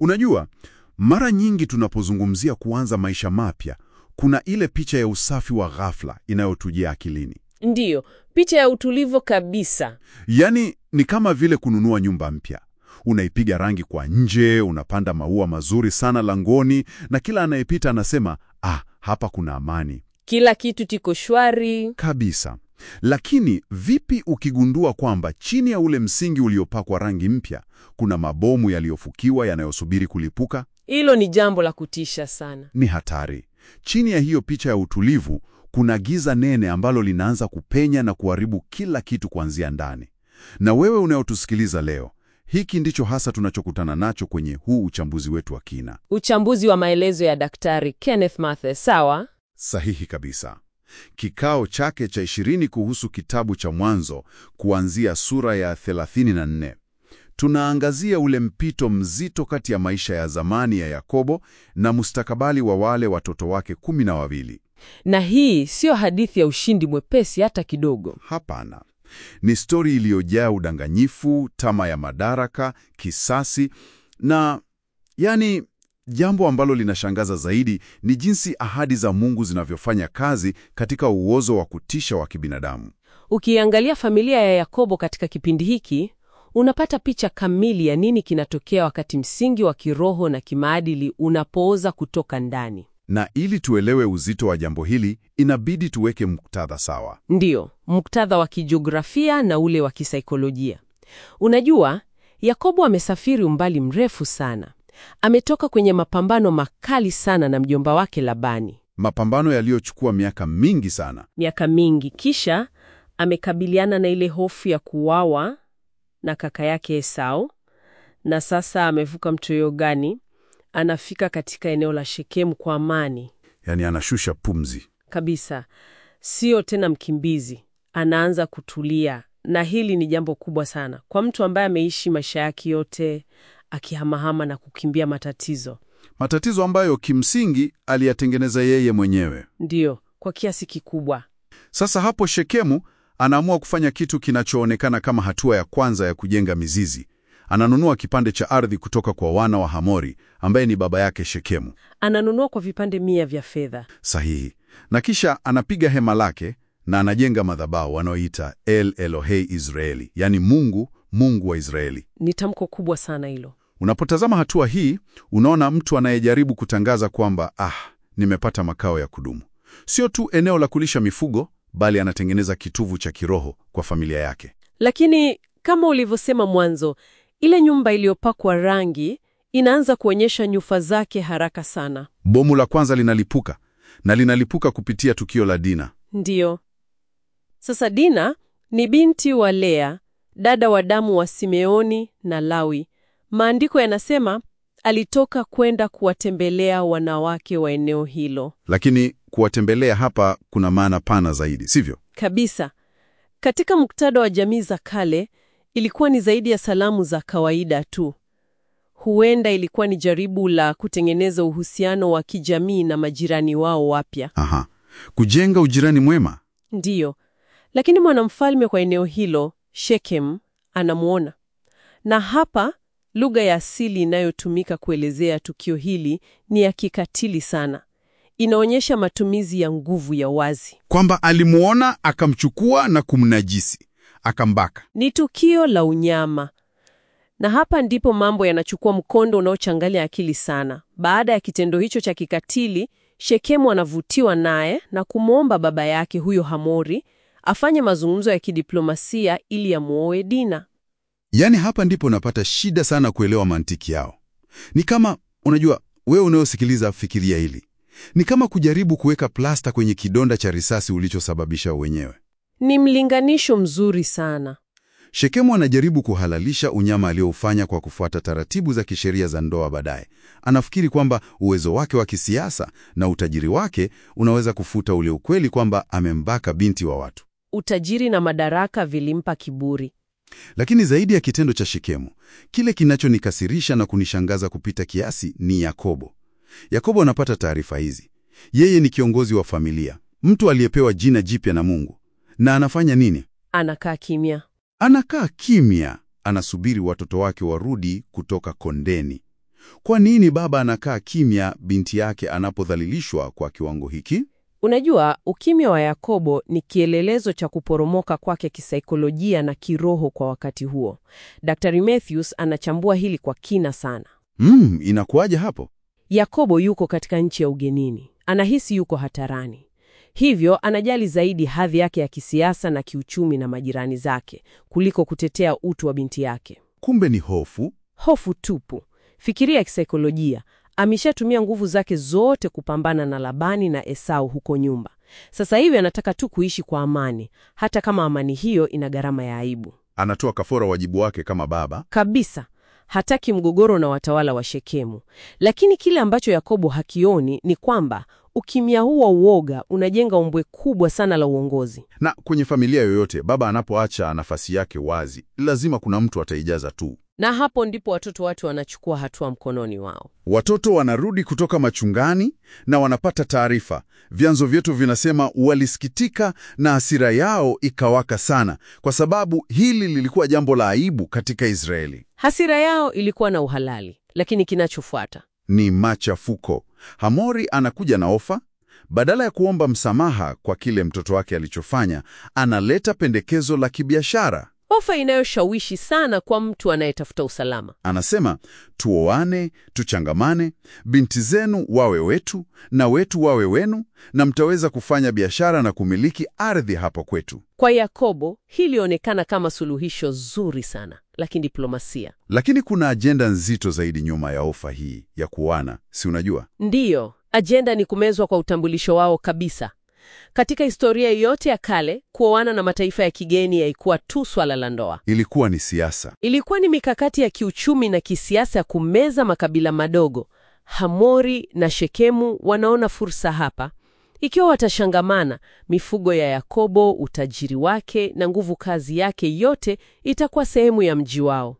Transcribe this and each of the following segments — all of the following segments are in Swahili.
Unajua, mara nyingi tunapozungumzia kuanza maisha mapya, kuna ile picha ya usafi wa ghafla inayotujia akilini. Ndiyo, picha ya utulivu kabisa. Yaani ni kama vile kununua nyumba mpya. Unaipiga rangi kwa nje, unapanda maua mazuri sana langoni, na kila anayepita anasema, ah, hapa kuna amani Kila kitu tiko shwari. kabisa. Lakini vipi ukigundua kwamba chini ya ule msingi uliopakwa rangi mpya kuna mabomu yaliyofukiwa yanayosubiri kulipuka? Hilo ni jambo la kutisha sana. Ni hatari. Chini ya hiyo picha ya utulivu kuna giza nene ambalo linaanza kupenya na kuharibu kila kitu kuanzia ndani. Na wewe unayotusikiliza leo, hiki ndicho hasa tunachokutana nacho kwenye huu uchambuzi wetu wa kina. Uchambuzi wa maelezo ya Daktari Kenneth Mathe, sawa? Sahihi kabisa. Kikao chake cha ishirini kuhusu kitabu cha Mwanzo kuanzia sura ya 34. Tunaangazia ule mpito mzito kati ya maisha ya zamani ya Yakobo na mustakabali wa wale watoto wake kumi na wawili. Na hii siyo hadithi ya ushindi mwepesi hata kidogo. Hapana. Ni stori iliyojaa udanganyifu, tamaa ya madaraka, kisasi na yani, jambo ambalo linashangaza zaidi ni jinsi ahadi za Mungu zinavyofanya kazi katika uozo wa kutisha wa kibinadamu. Ukiangalia familia ya Yakobo katika kipindi hiki, unapata picha kamili ya nini kinatokea wakati msingi wa kiroho na kimaadili unapooza kutoka ndani. Na ili tuelewe uzito wa jambo hili, inabidi tuweke muktadha sawa. Ndiyo, muktadha wa kijiografia na ule wa kisaikolojia. Unajua, Yakobo amesafiri umbali mrefu sana. Ametoka kwenye mapambano makali sana na mjomba wake Labani, Mapambano yaliyochukua miaka mingi sana. miaka mingi. Kisha amekabiliana na ile hofu ya kuuawa na kaka yake Esau, na sasa amevuka mto Yordani, anafika katika eneo la Shekemu kwa amani Yaani anashusha pumzi. kabisa, sio tena mkimbizi, anaanza kutulia. Na hili ni jambo kubwa sana kwa mtu ambaye ameishi maisha yake yote akihamahama na kukimbia matatizo. Matatizo ambayo kimsingi aliyatengeneza yeye mwenyewe. Ndiyo, kwa kiasi kikubwa. Sasa hapo Shekemu anaamua kufanya kitu kinachoonekana kama hatua ya kwanza ya kujenga mizizi. Ananunua kipande cha ardhi kutoka kwa wana wa Hamori ambaye ni baba yake Shekemu. Ananunua kwa vipande mia vya fedha. Sahihi. Na kisha anapiga hema lake na anajenga madhabahu wanaoita El Elohei Israeli, yaani Mungu, Mungu wa Israeli. Ni tamko kubwa sana hilo. Unapotazama hatua hii, unaona mtu anayejaribu kutangaza kwamba ah, nimepata makao ya kudumu. Sio tu eneo la kulisha mifugo, bali anatengeneza kituvu cha kiroho kwa familia yake. Lakini kama ulivyosema mwanzo, ile nyumba iliyopakwa rangi inaanza kuonyesha nyufa zake haraka sana. Bomu la kwanza linalipuka na linalipuka kupitia tukio la Dina. Ndiyo. Sasa Dina ni binti wa Lea, dada wa damu wa Simeoni na Lawi. Maandiko yanasema alitoka kwenda kuwatembelea wanawake wa eneo hilo. Lakini kuwatembelea hapa kuna maana pana zaidi, sivyo? Kabisa. Katika muktadha wa jamii za kale, ilikuwa ni zaidi ya salamu za kawaida tu. Huenda ilikuwa ni jaribu la kutengeneza uhusiano wa kijamii na majirani wao wapya. Aha, kujenga ujirani mwema. Ndiyo, lakini mwanamfalme kwa eneo hilo Shekem anamuona, na hapa lugha ya asili inayotumika kuelezea tukio hili ni ya kikatili sana. Inaonyesha matumizi ya nguvu ya wazi. Kwamba alimuona akamchukua na kumnajisi, akambaka. Ni tukio la unyama, na hapa ndipo mambo yanachukua mkondo unaochanganya akili sana. Baada ya kitendo hicho cha kikatili, Shekemu anavutiwa naye na kumwomba baba yake huyo Hamori afanye mazungumzo ya kidiplomasia ili amuoe Dina. Yaani hapa ndipo napata shida sana kuelewa mantiki yao. Ni kama unajua, wewe unayosikiliza, fikiria hili, ni kama kujaribu kuweka plasta kwenye kidonda cha risasi ulichosababisha wenyewe. Ni mlinganisho mzuri sana. Shekemu anajaribu kuhalalisha unyama alioufanya kwa kufuata taratibu za kisheria za ndoa. Baadaye anafikiri kwamba uwezo wake wa kisiasa na utajiri wake unaweza kufuta ule ukweli kwamba amembaka binti wa watu. Utajiri na madaraka vilimpa kiburi. Lakini zaidi ya kitendo cha Shekemu, kile kinachonikasirisha na kunishangaza kupita kiasi ni Yakobo. Yakobo anapata taarifa hizi. Yeye ni kiongozi wa familia, mtu aliyepewa jina jipya na Mungu, na anafanya nini? Anakaa kimya. Anakaa kimya, anasubiri watoto wake warudi kutoka kondeni. Kwa nini baba anakaa kimya binti yake anapodhalilishwa kwa kiwango hiki? Unajua, ukimya wa Yakobo ni kielelezo cha kuporomoka kwake kisaikolojia na kiroho kwa wakati huo. Daktari Matthews anachambua hili kwa kina sana. Mm, inakuwaje hapo? Yakobo yuko katika nchi ya ugenini, anahisi yuko hatarani, hivyo anajali zaidi hadhi yake ya kisiasa na kiuchumi na majirani zake kuliko kutetea utu wa binti yake. Kumbe ni hofu. Hofu tupu. Fikiria kisaikolojia, ameshatumia nguvu zake zote kupambana na Labani na Esau huko nyumba. Sasa hivi anataka tu kuishi kwa amani, hata kama amani hiyo ina gharama ya aibu Anatoa kafara wajibu wake kama baba. kabisa. Hataki mgogoro na watawala wa Shekemu, lakini kile ambacho Yakobo hakioni ni kwamba ukimya huu wa uoga unajenga ombwe kubwa sana la uongozi. Na kwenye familia yoyote, baba anapoacha nafasi yake wazi, lazima kuna mtu ataijaza tu. Na hapo ndipo watoto watu wanachukua hatua mkononi wao. Watoto wanarudi kutoka machungani na wanapata taarifa. Vyanzo vyetu vinasema walisikitika na hasira yao ikawaka sana, kwa sababu hili lilikuwa jambo la aibu katika Israeli. Hasira yao ilikuwa na uhalali, lakini kinachofuata Ni machafuko. Hamori anakuja na ofa. Badala ya kuomba msamaha kwa kile mtoto wake alichofanya, analeta pendekezo la kibiashara. ofa inayoshawishi sana kwa mtu anayetafuta usalama. Anasema tuoane, tuchangamane, binti zenu wawe wetu na wetu wawe wenu, na mtaweza kufanya biashara na kumiliki ardhi hapo kwetu. Kwa Yakobo hili lilionekana kama suluhisho zuri sana la kidiplomasia. Lakini kuna ajenda nzito zaidi nyuma ya ofa hii ya kuoana, si unajua? Ndiyo, ajenda ni kumezwa kwa utambulisho wao kabisa. Katika historia yote ya kale, kuoana na mataifa ya kigeni haikuwa tu swala la ndoa. Ilikuwa ni siasa. Ilikuwa ni mikakati ya kiuchumi na kisiasa ya kumeza makabila madogo. Hamori na Shekemu wanaona fursa hapa. Ikiwa watashangamana, mifugo ya Yakobo, utajiri wake na nguvu kazi yake yote itakuwa sehemu ya mji wao.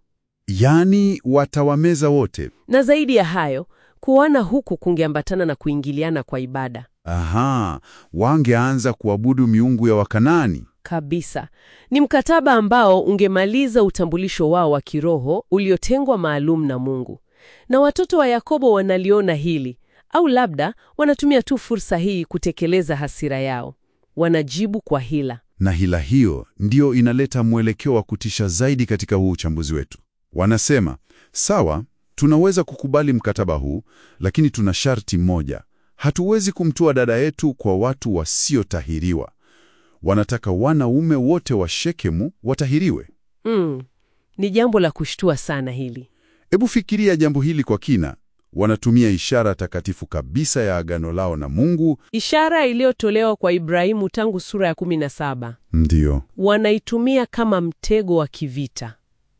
Yaani watawameza wote. Na zaidi ya hayo, kuoana huku kungeambatana na kuingiliana kwa ibada Aha, wangeanza kuabudu miungu ya Wakanani. kabisa. Ni mkataba ambao ungemaliza utambulisho wao wa kiroho uliotengwa maalum na Mungu. Na watoto wa Yakobo wanaliona hili, au labda wanatumia tu fursa hii kutekeleza hasira yao. Wanajibu kwa hila. Na hila hiyo ndiyo inaleta mwelekeo wa kutisha zaidi katika huu uchambuzi wetu. Wanasema, sawa, tunaweza kukubali mkataba huu, lakini tuna sharti moja. Hatuwezi kumtoa dada yetu kwa watu wasiotahiriwa. Wanataka wanaume wote wa Shekemu watahiriwe. Mm, ni jambo la kushtua sana hili. Hebu fikiria jambo hili kwa kina. Wanatumia ishara takatifu kabisa ya agano lao na Mungu. Ishara iliyotolewa kwa Ibrahimu tangu sura ya 17 Ndiyo. wanaitumia kama mtego wa kivita.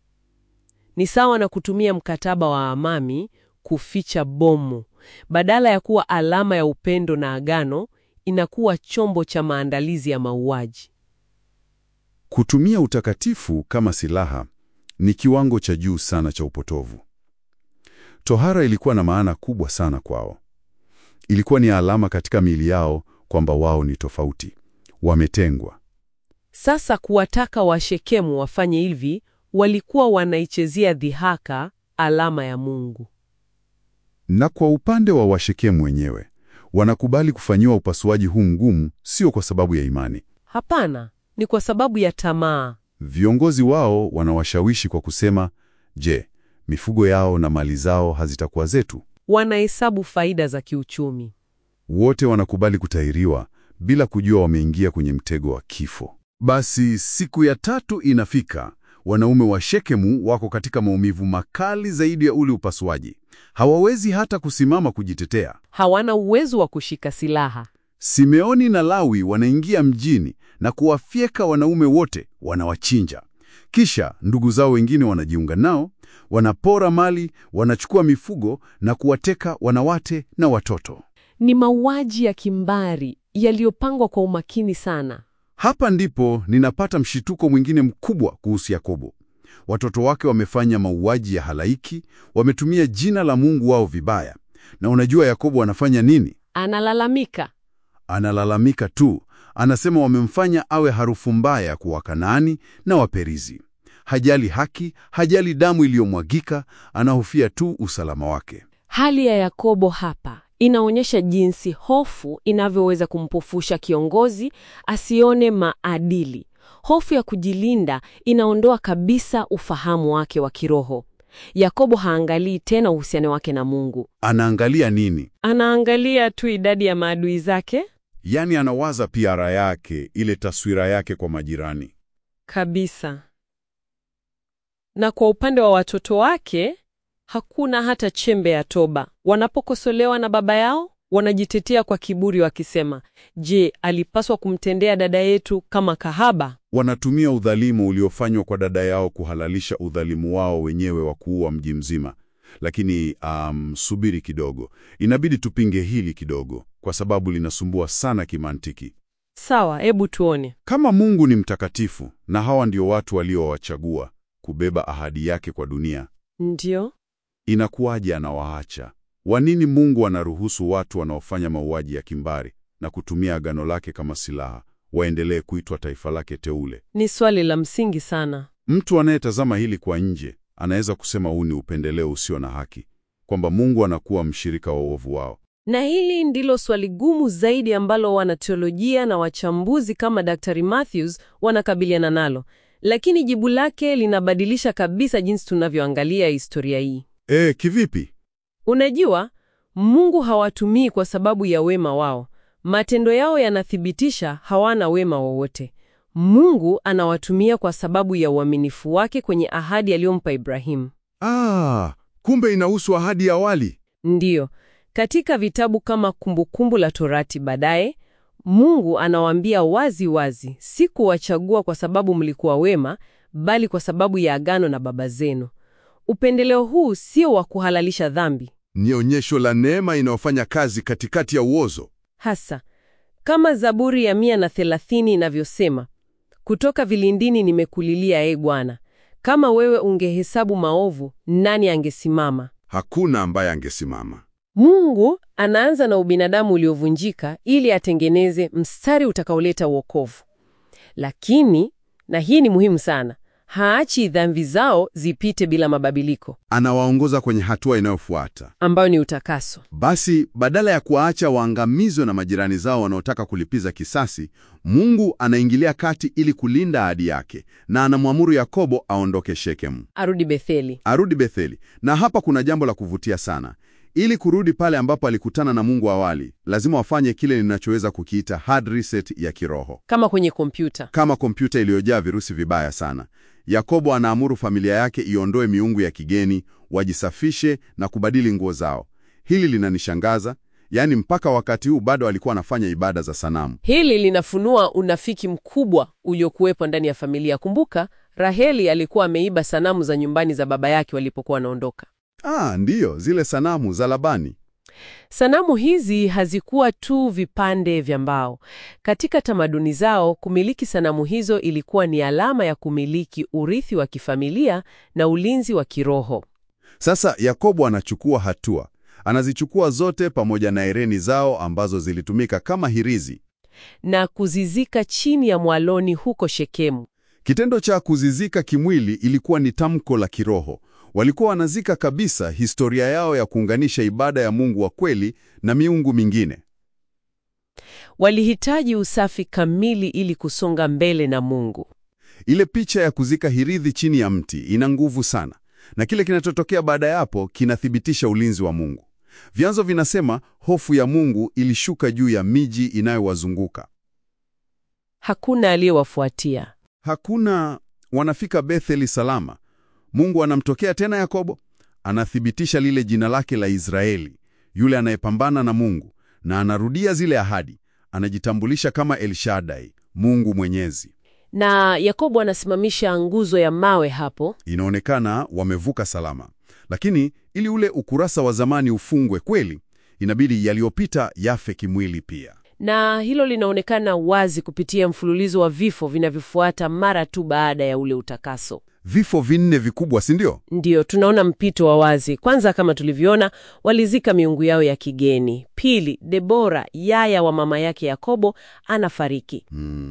Ni sawa na kutumia mkataba wa amani kuficha bomu. Badala ya kuwa alama ya upendo na agano, inakuwa chombo cha maandalizi ya mauaji. Kutumia utakatifu kama silaha ni kiwango cha juu sana cha upotovu. Tohara ilikuwa na maana kubwa sana kwao. Ilikuwa ni alama katika miili yao kwamba wao ni tofauti, wametengwa. Sasa kuwataka Washekemu wafanye hivi, walikuwa wanaichezea dhihaka alama ya Mungu. Na kwa upande wa Washekemu wenyewe, wanakubali kufanyiwa upasuaji huu mgumu, sio kwa sababu ya imani. Hapana, ni kwa sababu ya tamaa. Viongozi wao wanawashawishi kwa kusema, je, mifugo yao na mali zao hazitakuwa zetu? Wanahesabu faida za kiuchumi. Wote wanakubali kutahiriwa bila kujua wameingia kwenye mtego wa kifo. Basi siku ya tatu inafika. Wanaume wa Shekemu wako katika maumivu makali zaidi ya ule upasuaji. Hawawezi hata kusimama kujitetea. Hawana uwezo wa kushika silaha. Simeoni na Lawi wanaingia mjini na kuwafyeka wanaume wote, wanawachinja. Kisha ndugu zao wengine wanajiunga nao, wanapora mali, wanachukua mifugo na kuwateka wanawake na watoto. Ni mauaji ya kimbari yaliyopangwa kwa umakini sana. Hapa ndipo ninapata mshituko mwingine mkubwa kuhusu Yakobo. Watoto wake wamefanya mauaji ya halaiki, wametumia jina la Mungu wao vibaya. Na unajua Yakobo anafanya nini? Analalamika. Analalamika tu. Anasema wamemfanya awe harufu mbaya kwa Wakanaani na Waperizi. hajali haki, hajali damu iliyomwagika, anahofia tu usalama wake. Hali ya Yakobo hapa inaonyesha jinsi hofu inavyoweza kumpofusha kiongozi asione maadili. Hofu ya kujilinda inaondoa kabisa ufahamu wake wa kiroho. Yakobo haangalii tena uhusiano wake na Mungu. Anaangalia nini? Anaangalia tu idadi ya maadui zake Yaani anawaza piara yake, ile taswira yake kwa majirani. kabisa. Na kwa upande wa watoto wake hakuna hata chembe ya toba. Wanapokosolewa na baba yao, wanajitetea kwa kiburi wakisema, je, alipaswa kumtendea dada yetu kama kahaba? Wanatumia udhalimu uliofanywa kwa dada yao kuhalalisha udhalimu wao wenyewe wa kuua mji mzima. Lakini um, subiri kidogo, inabidi tupinge hili kidogo, kwa sababu linasumbua sana kimantiki. Sawa, hebu tuone. Kama Mungu ni mtakatifu na hawa ndio watu waliowachagua kubeba ahadi yake kwa dunia, Ndio. inakuwaje anawaacha? Kwa nini Mungu anaruhusu watu wanaofanya mauaji ya kimbari na kutumia agano lake kama silaha waendelee kuitwa taifa lake teule? Ni swali la msingi sana. Mtu anayetazama hili kwa nje anaweza kusema huu ni upendeleo usio na haki, kwamba Mungu anakuwa mshirika wa uovu wao. Na hili ndilo swali gumu zaidi ambalo wanateolojia na wachambuzi kama Dr. Matthews wanakabiliana nalo, lakini jibu lake linabadilisha kabisa jinsi tunavyoangalia historia hii. E, kivipi? Unajua, Mungu hawatumii kwa sababu ya wema wao. Matendo yao yanathibitisha hawana wema wowote. Mungu anawatumia kwa sababu ya uaminifu wake kwenye ahadi aliyompa Ibrahimu. Ah, kumbe inahusu ahadi ya awali. Ndiyo, katika vitabu kama Kumbukumbu la Torati baadaye, Mungu anawaambia wazi wazi, sikuwachagua kwa sababu mlikuwa wema, bali kwa sababu ya agano na baba zenu. Upendeleo huu sio wa kuhalalisha dhambi Ni onyesho la neema inayofanya kazi katikati ya uozo. hasa kama Zaburi ya mia na thelathini inavyosema, kutoka vilindini nimekulilia, e Bwana, kama wewe ungehesabu maovu, nani angesimama? Hakuna ambaye angesimama. Mungu anaanza na ubinadamu uliovunjika ili atengeneze mstari utakaoleta wokovu. Lakini, na hii ni muhimu sana, haachi dhambi zao zipite bila mabadiliko, Anawaongoza kwenye hatua inayofuata. ambayo ni utakaso. Basi badala ya kuwaacha waangamizwe na majirani zao wanaotaka kulipiza kisasi, Mungu anaingilia kati ili kulinda ahadi yake, na anamwamuru Yakobo aondoke Shekemu, Arudi Betheli. arudi Betheli. Na hapa kuna jambo la kuvutia sana. Ili kurudi pale ambapo alikutana na Mungu awali, lazima wafanye kile ninachoweza kukiita hard reset ya kiroho, Kama kwenye kompyuta. kama kompyuta iliyojaa virusi vibaya sana. Yakobo anaamuru familia yake iondoe miungu ya kigeni, wajisafishe na kubadili nguo zao. Hili linanishangaza, yaani mpaka wakati huu bado alikuwa anafanya ibada za sanamu. Hili linafunua unafiki mkubwa uliokuwepo ndani ya familia. Kumbuka, Raheli alikuwa ameiba sanamu za nyumbani za baba yake walipokuwa wanaondoka. Ah, ndiyo, zile sanamu za Labani. Sanamu hizi hazikuwa tu vipande vya mbao. Katika tamaduni zao, kumiliki sanamu hizo ilikuwa ni alama ya kumiliki urithi wa kifamilia na ulinzi wa kiroho. Sasa Yakobo anachukua hatua, anazichukua zote pamoja na hereni zao ambazo zilitumika kama hirizi. na kuzizika chini ya mwaloni huko Shekemu. Kitendo cha kuzizika kimwili ilikuwa ni tamko la kiroho. Walikuwa wanazika kabisa historia yao ya kuunganisha ibada ya Mungu wa kweli na miungu mingine. Walihitaji usafi kamili ili kusonga mbele na Mungu. Ile picha ya kuzika hirithi chini ya mti ina nguvu sana, na kile kinachotokea baada ya hapo kinathibitisha ulinzi wa Mungu. Vyanzo vinasema hofu ya Mungu ilishuka juu ya miji inayowazunguka. Hakuna aliyewafuatia. Hakuna wanafika Betheli salama. Mungu anamtokea tena Yakobo, anathibitisha lile jina lake la Israeli, yule anayepambana na Mungu, na anarudia zile ahadi. Anajitambulisha kama El Shaddai, Mungu Mwenyezi. Na Yakobo anasimamisha nguzo ya mawe hapo. Inaonekana wamevuka salama, lakini ili ule ukurasa wa zamani ufungwe kweli, inabidi yaliyopita yafe kimwili pia. Na hilo linaonekana wazi kupitia mfululizo wa vifo vinavyofuata mara tu baada ya ule utakaso. Vifo vinne vikubwa, si ndio? Ndiyo, tunaona mpito wa wazi. Kwanza, kama tulivyoona, walizika miungu yao ya kigeni. Pili, Debora, yaya wa mama yake Yakobo, anafariki. Hmm.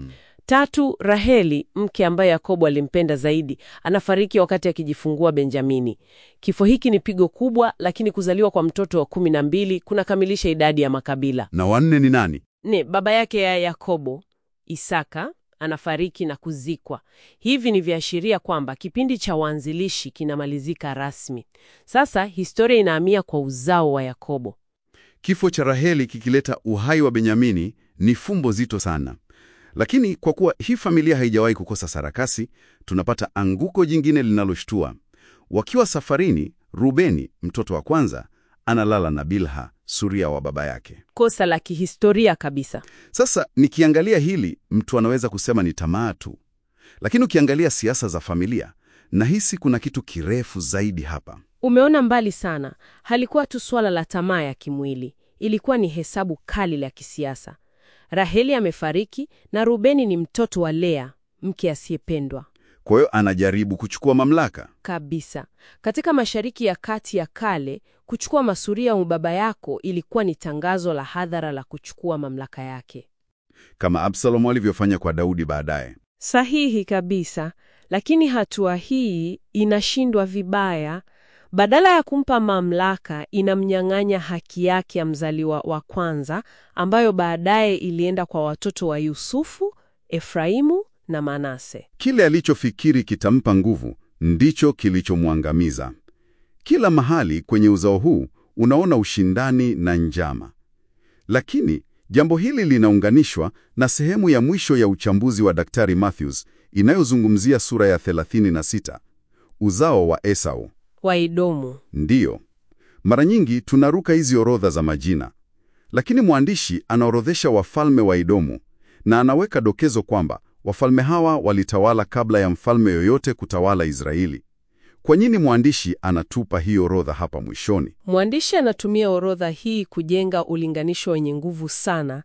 Tatu, Raheli, mke ambaye Yakobo alimpenda zaidi, anafariki wakati akijifungua Benjamini. Kifo hiki ni pigo kubwa, lakini kuzaliwa kwa mtoto wa kumi na mbili kunakamilisha idadi ya makabila. Na wanne ni nani? Ne, baba yake ya Yakobo, Isaka, anafariki na kuzikwa. Hivi ni viashiria kwamba kipindi cha waanzilishi kinamalizika rasmi. Sasa historia inahamia kwa uzao wa Yakobo. Kifo cha Raheli kikileta uhai wa Benyamini ni fumbo zito sana. Lakini kwa kuwa hii familia haijawahi kukosa sarakasi, tunapata anguko jingine linaloshtua. Wakiwa safarini, Rubeni, mtoto wa kwanza, analala na Bilha, suria wa baba yake. Kosa la kihistoria kabisa. Sasa nikiangalia hili, mtu anaweza kusema ni tamaa tu, lakini ukiangalia siasa za familia, nahisi kuna kitu kirefu zaidi hapa. Umeona mbali sana. Halikuwa tu swala la tamaa ya kimwili, ilikuwa ni hesabu kali la kisiasa. Raheli amefariki na Rubeni ni mtoto wa Lea, mke asiyependwa Kwa hiyo anajaribu kuchukua mamlaka. kabisa. Katika Mashariki ya Kati ya kale, kuchukua masuria wa baba yako ilikuwa ni tangazo la hadhara la kuchukua mamlaka yake. kama Absalomu alivyofanya kwa Daudi baadaye. Sahihi kabisa, lakini hatua hii inashindwa vibaya. Badala ya kumpa mamlaka, inamnyang'anya haki yake ya mzaliwa wa kwanza, ambayo baadaye ilienda kwa watoto wa Yusufu, Efraimu na Manase. Kile alichofikiri kitampa nguvu ndicho kilichomwangamiza. Kila mahali kwenye uzao huu unaona ushindani na njama, lakini jambo hili linaunganishwa na sehemu ya mwisho ya uchambuzi wa Daktari Matthews inayozungumzia sura ya 36, uzao wa Esau. Waidomu. Ndiyo, mara nyingi tunaruka hizi orodha za majina, lakini mwandishi anaorodhesha wafalme wa Edomu na anaweka dokezo kwamba wafalme hawa walitawala kabla ya mfalme yoyote kutawala Israeli. Kwa nini mwandishi anatupa hii orodha hapa mwishoni? Mwandishi anatumia orodha hii kujenga ulinganisho wenye nguvu sana.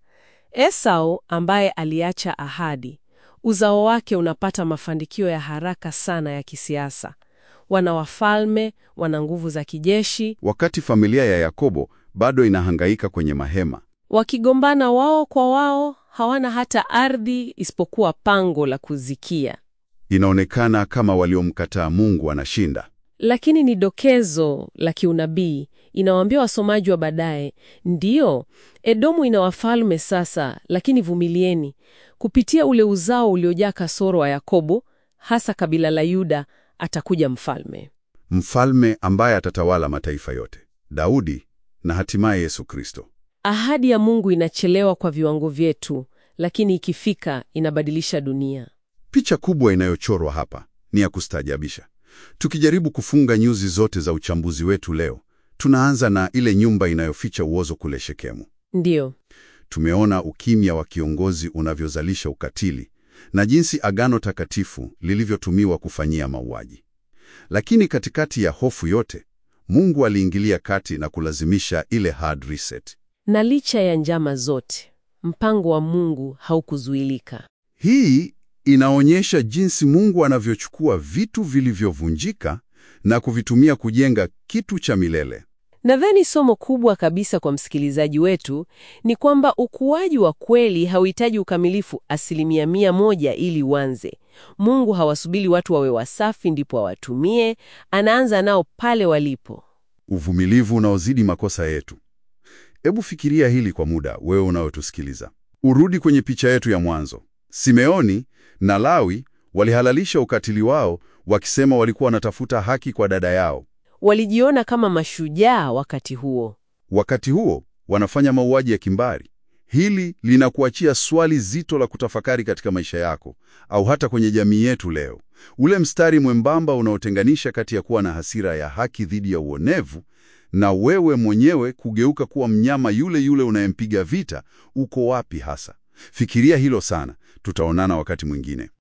Esau ambaye aliacha ahadi, uzao wake unapata mafanikio ya haraka sana ya kisiasa. Wana wafalme, wana nguvu za kijeshi, Wakati familia ya Yakobo bado inahangaika kwenye mahema. wakigombana wao kwa wao, hawana hata ardhi isipokuwa pango la kuzikia. Inaonekana kama waliomkataa Mungu wanashinda. Lakini ni dokezo la kiunabii. Inawaambia wasomaji wa baadaye, ndiyo, Edomu ina wafalme sasa, lakini vumilieni. Kupitia ule uzao uliojaa kasoro wa Yakobo, hasa kabila la Yuda, atakuja mfalme. Mfalme ambaye atatawala mataifa yote, Daudi na hatimaye Yesu Kristo. Ahadi ya Mungu inachelewa kwa viwango vyetu, lakini ikifika inabadilisha dunia. Picha kubwa inayochorwa hapa ni ya kustaajabisha. Tukijaribu kufunga nyuzi zote za uchambuzi wetu leo, tunaanza na ile nyumba inayoficha uozo kule Shekemu. Ndiyo, Tumeona ukimya wa kiongozi unavyozalisha ukatili na jinsi agano takatifu lilivyotumiwa kufanyia mauaji. Lakini katikati ya hofu yote, Mungu aliingilia kati na kulazimisha ile hard reset. na licha ya njama zote, mpango wa Mungu haukuzuilika. Hii inaonyesha jinsi Mungu anavyochukua vitu vilivyovunjika na kuvitumia kujenga kitu cha milele. Nadhani somo kubwa kabisa kwa msikilizaji wetu ni kwamba ukuaji wa kweli hauhitaji ukamilifu asilimia mia moja ili uanze. Mungu hawasubiri watu wawe wasafi ndipo awatumie, anaanza nao pale walipo. Uvumilivu unaozidi makosa yetu. Hebu fikiria hili kwa muda, wewe unayotusikiliza. Urudi kwenye picha yetu ya mwanzo. Simeoni na Lawi walihalalisha ukatili wao, wakisema walikuwa wanatafuta haki kwa dada yao. Walijiona kama mashujaa wakati huo. Wakati huo wanafanya mauaji ya kimbari. Hili linakuachia swali zito la kutafakari katika maisha yako au hata kwenye jamii yetu leo. Ule mstari mwembamba unaotenganisha kati ya kuwa na hasira ya haki dhidi ya uonevu na wewe mwenyewe kugeuka kuwa mnyama yule yule unayempiga vita, uko wapi hasa? Fikiria hilo sana. Tutaonana wakati mwingine.